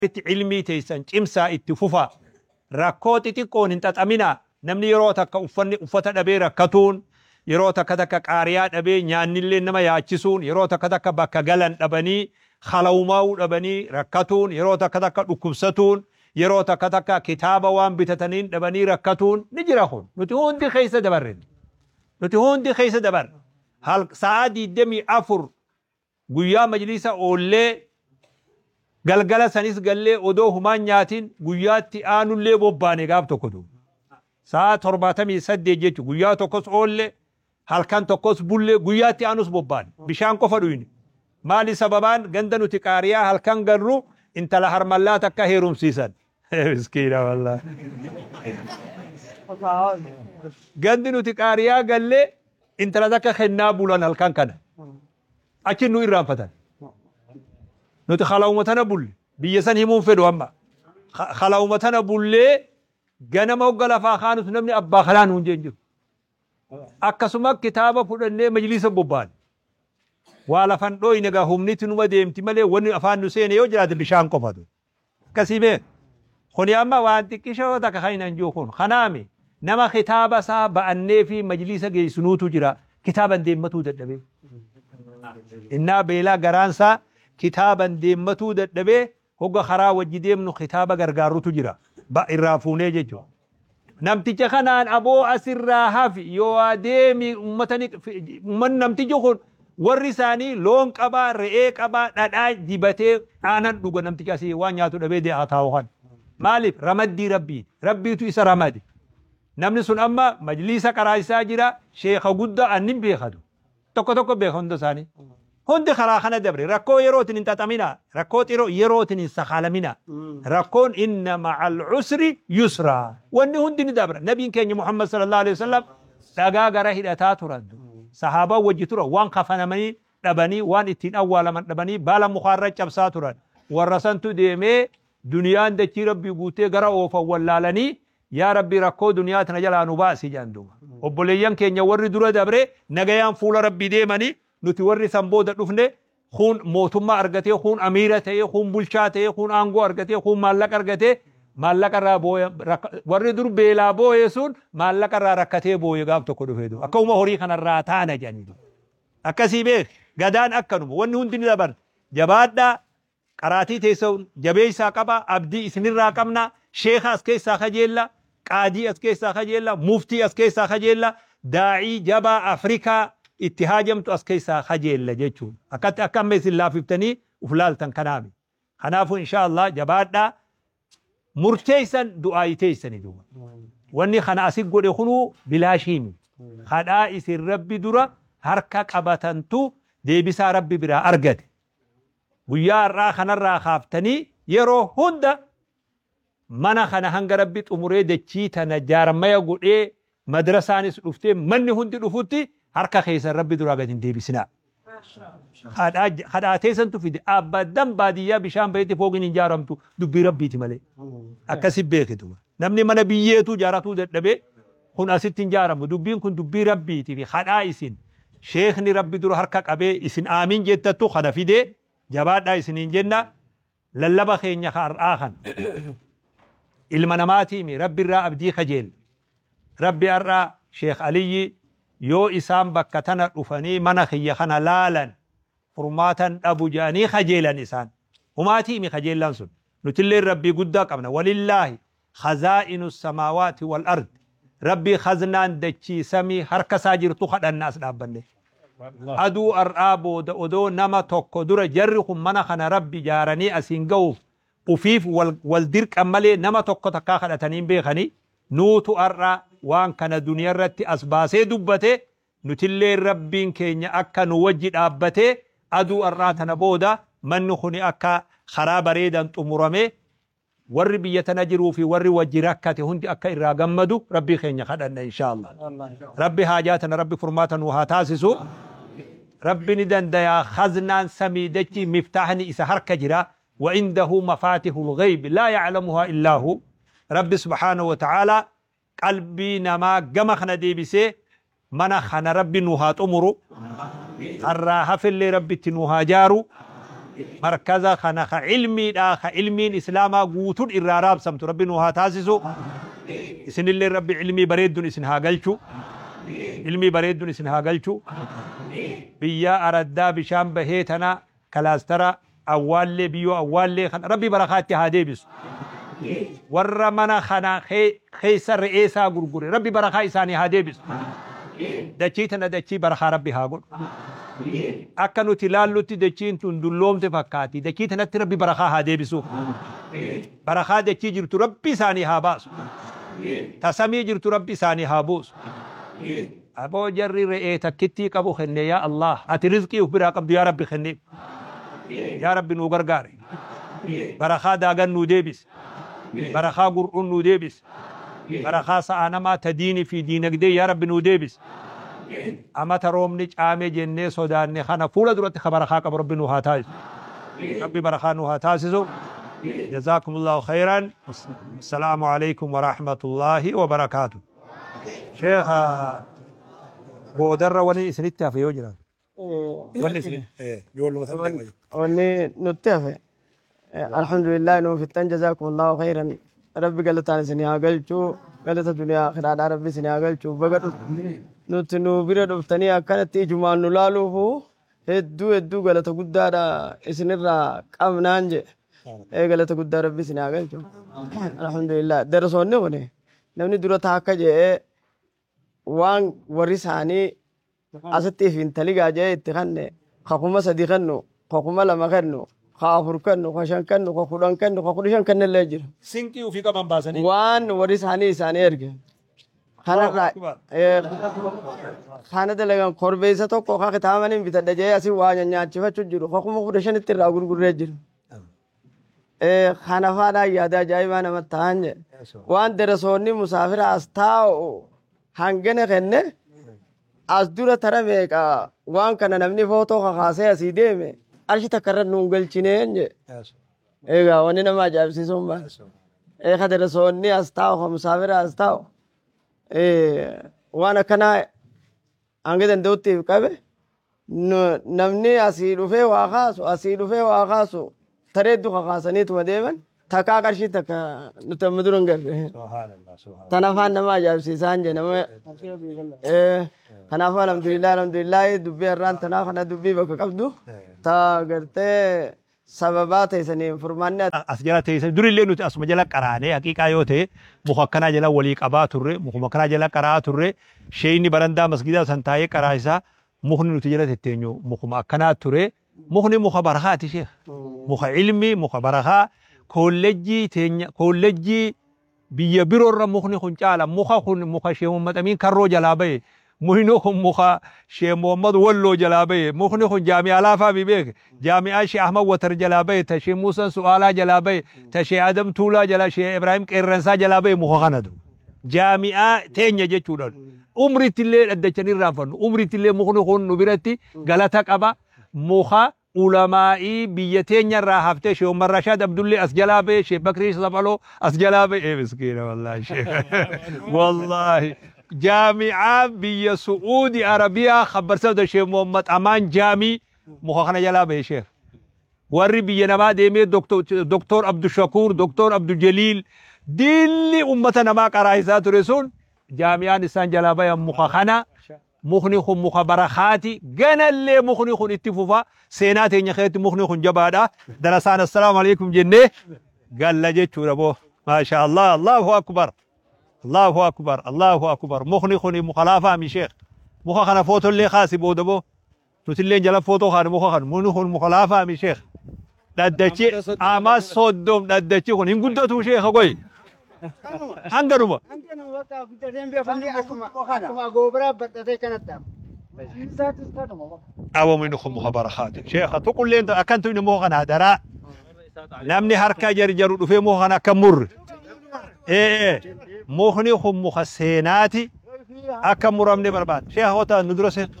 itti cilmii teessan cimsaa itti fufa rakkoo xixiqqoon hin xaxaminaa namni yeroo takka uffanni uffata dhabee rakkatuun yeroo takka takka qaariyaa dhabee nyaannillee nama yaachisuun yeroo takka takka bakka galan dhabanii halawumaa'uu dhabanii rakkatuun yeroo takka takka dhukkubsatuun yeroo takka takka kitaaba waan bitataniin dhabanii rakkatuun ni jira kun nuti hundi keessa dabarre nuti hundi keessa dabarre hal sa'aa diidamii afur guyyaa majlisa oollee galgala sanis gallee odoo humaan nyaatiin guyyaatti aanullee bobbaane gaaf tokko duuba sa'a torbaatamii saddeet jechuun guyyaa tokkos oolle halkan tokkos bullee guyyaatti aanus bobbaane bishaan qofa dhuyne maali sababaan ganda nuti qaariyaa halkan garru intala harmallaa takka heerumsiisan miskiina wallaa gandi nuti qaariyaa gallee intala takka kennaa bulan halkan kana achi nu irraanfatan nuti halawuma tana bulle biyya san himuun fedhu amma halawuma tana bullee ganama hogga lafaa kaanus namni abbaa kanaa nuun jeen jiru akkasuma kitaaba fudhannee majlisa bobbaan waa lafan dhooyne gaa humniti numa deemti malee wanni afaan nu seene yoo jiraate bishaan qofatu akkasii bee kuni amma waan xiqqishoo takka kan hin jiru kun kanaami nama kitaaba isaa ba'annee fi majlisa geessinuutu jira kitaaban deemmatuu dadhabee innaa beelaa garaansaa kitaaban deemmatuu dadhabee hogga karaa wajji deemnu kitaaba gargaarutu jira ba irraa fuunee jechuudha. Namticha kanaan aboo asirraa hafi yoo adeemi uummanni namtichi kun warri isaanii loon qabaa re'ee qabaa dhadhaa dibatee aanan dhuga namticha asii waan nyaatu dhabee dee'aa taa'u kan. Maaliif ramaddii rabbii rabbiitu isa ramade. Namni sun amma majliisa qaraasaa jira sheeka guddaa annin beekatu. Tokko tokko beeka hunda isaanii. hundi karaa kana dabre rakkoo yerootin hin xaxamina rakkoo yerootin hin sakaalamina rakkoon inna ma'al usri yusra wanni hundi ni dabra nabiin keenya muhammad sallallahu alaihi wasallam dhagaa gara hidhataa turan sahaabaa wajji tura waan kafanamanii dhabanii waan ittiin awwaalaman dhabanii baala mukaarra cabsaa turan warra santu deemee duniyaan dachii rabbii guutee gara oofan wallaalanii yaa rabbi rakkoo duniyaa tana jalaa nu baasi jedhan duuba obboleeyyan keenya warri dura dabre nagayaan fuula rabbii deemanii nuti warri san booda dhufne kun mootummaa argatee kun amiira ta'ee kun bulchaa ta'ee kun aangoo argatee kun maallaqa argatee maallaqa irraa booye warri dur beelaa booye sun maallaqa irraa rakkatee booye gaaf tokko dhufee du akkuma horii kanarraa taana jedhanii akkasii beek gadaan akkanuma wanni hundi ni dabar jabaadhaa qaraatii teessoon jabeessaa qaba abdii isinirraa qabna sheeka as keessaa kajeella qaadii as keessaa kajeella muftii as keessaa kajeella daa'ii jabaa afrikaa itti haajamtu as keessaa kajeella jechuudha. Akkatti akka amma isin laafiftanii uf laaltan kanaami. Kanaafuu insha Allah jabaadhaa murteessan du'aayi teessani duuba. Wanni kana asi godhe kunuu bilaashiimi. Kadhaa isin rabbi dura harka qabatantu deebisaa rabbi biraa argate. Guyyaa har'aa kanarraa kaaftanii yeroo hunda mana kana hanga rabbi xumuree dachii tana jaarmaya godhee madrasaanis dhuftee manni hundi dhufutti harka keessan rabbi duraa gad hin deebisinaa. Hadhaa teessantu fide abadan baadiyyaa bishaan bahetti fooqiin hin ijaaramtu dubbii rabbiiti malee. Akkasi beekitu. Namni mana biyyeetu ijaaratuu dadhabee kun asitti hin ijaaramu. Dubbiin kun dubbii rabbiiti fi hadhaa isin sheekni rabbi dura harka qabee isin aamiin jettattu kana fidee jabaadhaa isiniin jenna lallaba keenya har'aa kan ilma namaatiimi rabbi irraa abdii kajeel rabbi har'aa sheek aliyyi yoo isaan bakka tana dhufanii mana kiyya kana laalan furmaatan dhabu jedhanii kajeelan isaan humaatiimi kajeellan sun nutillee rabbii guddaa qabna walillaahi khazaa'inu samaawaati wal ard rabbii khaznaan dachii samii harka isaa jirtu kadhanna as dhaabbanne aduu har'aa booda odoo nama tokko dura jarri kun mana kana rabbi ijaaranii asiin ga'uuf ufiif wal dirqan malee nama tokko takkaa kadhatanii beekanii nuutu har'aa waan kana duniyaa irratti as baasee dubbate nutillee rabbiin keenya akka nu wajji dhaabbatee aduu har'aa tana booda manni kuni akka karaa bareedan xumurame warri biyya tana jiruu fi warri wajji rakkate hundi akka irraa gammadu rabbii keenya kadhanna inshaallah rabbi haajaa tana rabbi furmaata nu haa taasisu rabbi ni dandayaa khaznaan samii dachi miftaahni isa harka jira وعنده مفاتيح الغيب لا يعلمها إلا هو رب سبحانه وتعالى قلبي نما جمع خنا دي بسي منا خنا ربي نوها تمرو الراها في اللي ربي تنوها جارو markaza kana ka ilmiidha ka ilmiin islaamaa guutuun irraa raabsamtu rabbi nu haa taasisu isinillee rabbi ilmii bareedduun isin haa galchu ilmii bareedduun isin haa galchu biyya araddaa bishaan bahee tana kalaastara awwaallee biyyoo awwaallee kana rabbi barakaatti haa deebisu warra mana kana keessa re'eesaa gurgure rabbi barakaa isaanii haa deebisu dachii tana dachii barakaa rabbi haa godhu akka nuti ilaallutti dachiin tun dulloomte fakkaati dachii tanatti rabbi barakaa haa deebisu barakaa dachii jirtu rabbi isaanii haa baasu tasamii jirtu rabbi isaanii haa buusu aboo jarri re'ee takkittii qabu kenne yaa Allah ati rizqii uf biraa qabdu yaa rabbi kenne yaa rabbi nuu gargaare barakaa daagan nuu deebise barakaa gur'uun nuu deebise barakaa sa'a namaa ta diinii fi diinagdee yaa rabbi nuu deebise amata roobni caame jennee sodaanne kana fuula duratti ka barakaa qabu rabbi nuu haa taasisu rabbi barakaa nuu haa taasisu جزاكم الله خيرا السلام عليكم ورحمة الله وبركاته شيخ بودر ولي إسنتها في يوجنا ولي wanni nutti hafe alhamdulillah nu fittan jazakumullahu khairan rabbi galataan isin haa galchuu galata duniyaa akiraadhaa rabbi isin haa galchuu baga nuti nu bira dhuftanii akkanatti ijumaan nu laaluufu hedduu hedduu galata guddaadha isinirraa qabnaan jedhe ee galata guddaa rabbi isin haa galchu alhamdulillah darasoonni kuni namni dura taakka jedhee waan warri isaanii asitti if intali gaajee itti kanne kakuma sadi kennu kakuma lama kennu ka afur kennu ka shan kennu ka kudhan kennu ka kudha shan kennillee jira سنكي وفي كمان باسني waan warri isaanii isaanii erge kanarraa ee, kana dalagan korbeessa tokko ka kitaabaniin bitadha jee asii waa nyaachifachuu jiru kakuma kudha shanitti irraa gurgurree jiru ee, kana faadhaa yaada ajaa'ibaa namatti ta'an jedhe waan darasoonni musaafira as taa'u hangana kenne as dura tara meeqa waan kana namni footoo kakaasee asii deeme arshi takka irra nuun galchineen jedhe egaa wanni nama ajaa'ibsiisuun baa ee ka darasoonni as taa'u ka musaafira as taa'u ee, waan akkanaa hanga danda'uttiif qabe nu- namni asii dhufee waa kaasu asii dhufee waa kaasu tareeddu kakaasaniituma deeman takkaa qarshii takka nuti amma dura hin garre سبحان الله سبحان tan afaan nama ajaa'ibsiisaan je nama Eh, kanaaf alhamdulillah alhamdulillah dubbii har'aan tanaa kana dubbii bakka qabdu ta gartee sababaa teessaniin furmaanni as jala teessan durillee nuti asuma jala qaraanee haqiiqaa yoo ta'e muka akkanaa jala walii qabaa turre mukuma akkanaa jala qaraa turre sheeyni barandaa masgidaa san taa'ee qaraa isaa mukni nuti jala tetteenyu mukuma akkanaa ture mukni muka barakaati sheekh muka ilmi muka barakaa koolleejjii teenya koolleejjii biyya biroorra mukni kun caala muka kun muka shee Muhammad Amin karroo jalaa bahe mukni kun muka shee Muhammad Walloo jalaa bahe mukni kun jaami'aa laafaa mi beeke jaami'aa shee Ahmad Watar jalaa bahe ta shee Muusaa Su'aalaa jalaa bahe ta shee Adam Tuulaa jalaa shee Ibrahim Qeerransaa jalaa bahe muka kanatu jaami'aa teenya jechuudha umrittillee dhaddachanii irraanfannu umrittillee mukni kun nu biratti galata qaba muka ulamaa'ii biyya teenya irraa haftee shee Umar Rashaad Abdullee as jalaa bahe shee Bakrii Saphaloo as jalaa bahe ee miskiina wallaahi shee wallaahi jaami'aa biyya Su'uudi Arabiyaa khabbarsabda shee Muhammad Amaan Jaamii muka kana jalaa bahe shee warri biyya namaa deemee doktor Abdushakuur doktor Abdujaliil dilli ummata namaa qaraa isaa ture sun jaami'aan isaan jalaa bayan muka kana mukni kun muka barakaati ganallee mukni kun itti fufa seenaa teenya keessatti mukni kun jabaadha darasaan assalaamu alaikum jennee galla jechuudha boo maasha Allah Allahu akbar Allahu akbar Allahu akbar mukni kun muka laafaa mi sheekh muka kana footollee kaasi booda boo nutillee jala footoo kaane muka kan mukni kun muka laafaa mi sheekh dhaddachi ama soddom dhaddachi kun hin guddatu sheekha goy hanganuma awamu inni kun muka barakaati sheekha tuqulleen akkantu inni muka kana daraa namni harka jarjaru dhufee muka kana akka murre ee mukni kun muka seenaati akka muramne barbaada sheekha kota nu dura seen